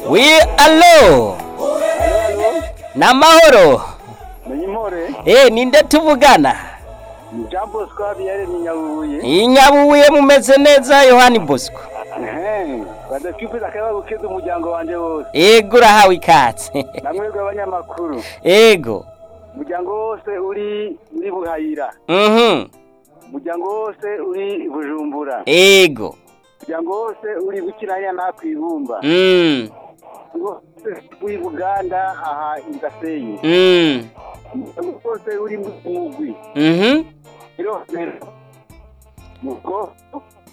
wi alo namahoro Menyimore, eh ninde tuvugana ni Jean Bosco Habiyare ni Nyabuye. inyabuye mumeze neza yohani bosco Ehe, badakwifuza akaba gukeza umuryango wanje wose. ego urahawe ikatse Namwebwe abanyamakuru. ego Umuryango wose uri uri Buhayira. mhm Umuryango wose uri Bujumbura. ego Umuryango wose uri Bukiranya na Kwibumba. mm Umuryango wose uri Buganda aha Ingasenyi. mm Umuryango wose uri mu Mugwi. mhm Rero, Mugo